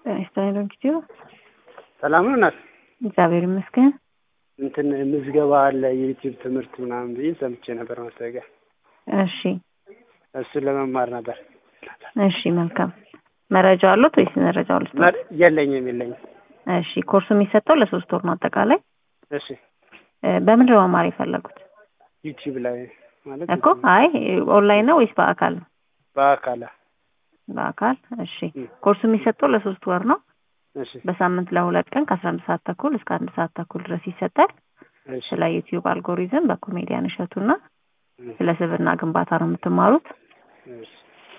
ጤና ይስጥልኝ ዶክተር ሰላም ነው እናት? እግዚአብሔር ይመስገን። እንትን ምዝገባ አለ የዩቲዩብ ትምህርት ምናምን ብዬ ሰምቼ ነበር ማስታወቂያ። እሺ እሱን ለመማር ነበር። እሺ መልካም። መረጃው አሉት ወይስ መረጃው አሉት? መር- የለኝም የለኝም። እሺ ኮርሱ የሚሰጠው ለሶስት ወር ነው አጠቃላይ። እሺ እ፣ በምንድን ነው መማር የፈለጉት ዩቲዩብ ላይ ማለት እኮ? አይ ኦንላይን ነው ወይስ በአካል ነው? በአካል በአካል እሺ። እ። ኮርሱ የሚሰጠው ለሶስት ወር ነው። እሺ በሳምንት ለሁለት ቀን ከአስራ አንድ ሰዓት ተኩል እስከ አንድ ሰዓት ተኩል ድረስ ይሰጣል። እሺ ስለ ዩቲዩብ አልጎሪዝም በኮሜዲያን እሸቱና እ፣ ስለ ስብዕና ግንባታ ነው የምትማሩት። እሺ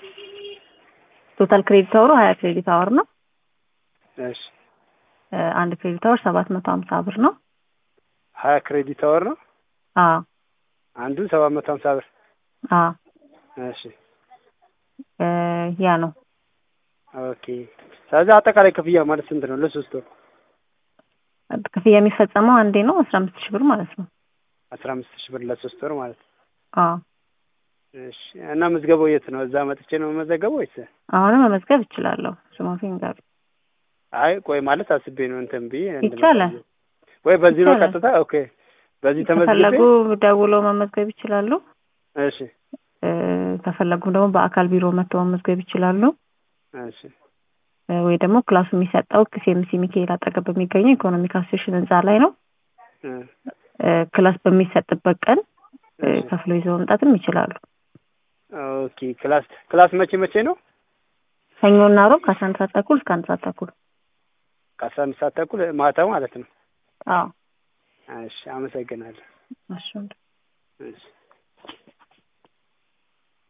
ቶታል ክሬዲት አወሩ ሀያ ክሬዲት አወር ነው። እሺ እ፣ አንድ ክሬዲት አወር ሰባት መቶ ሀምሳ ብር ነው። ሀያ ክሬዲት አወር ነው አዎ አንዱ ሰባት መቶ ሀምሳ ብር። አዎ እሺ እ፣ ያ ነው ኦኬ። ስለዚህ አጠቃላይ ክፍያ ማለት ስንት ነው ለሶስት ወር? ክፍያ የሚፈጸመው አንዴ ነው አስራ አምስት ሺህ ብር ማለት ነው። አስራ አምስት ሺህ ብር ለሶስት ወር ማለት ነው። አዎ እሺ እና ምዝገባው የት ነው? እዛ መጥቼ ነው መዘገበው ወይስ? አሁንም መመዝገብ እችላለሁ። ስሞፊን ጋር አይ ቆይ ማለት አስቤ ነው እንትን ብዬ እንድመጣ ይቻላል። ብዬ። ወይ በዚህ ነው ይቻላል። ቀጥታ። ኦኬ በዚህ ተመዝግቤ ከፈለጉ ደውለው መመዝገብ ይችላሉ። እሺ እ፣ ከፈለጉ ደግሞ በአካል ቢሮ መጥተው መመዝገብ ይችላሉ። እሺ እ፣ ወይ ደግሞ ክላሱ የሚሰጠው ኬሲኤምሲ ሚካኤል አጠገብ በሚገኘው ኢኮኖሚክ አሶሴሽን ህንጻ ላይ ነው። እ፣ እ፣ ክላስ በሚሰጥበት ቀን እ፣ እሺ ከፍለው ይዘው መምጣትም ይችላሉ። ኦኬ ክላስ ክላስ መቼ መቼ ነው? ሰኞና ሮብ ከአስራ አንድ ሰዓት ተኩል እስከ አንድ ሰዓት ተኩል። ከአስራ አምስት ሰዓት ተኩል ማታ ማለት ነው። አዎ እሺ አመሰግናለሁ። እሺ እሺ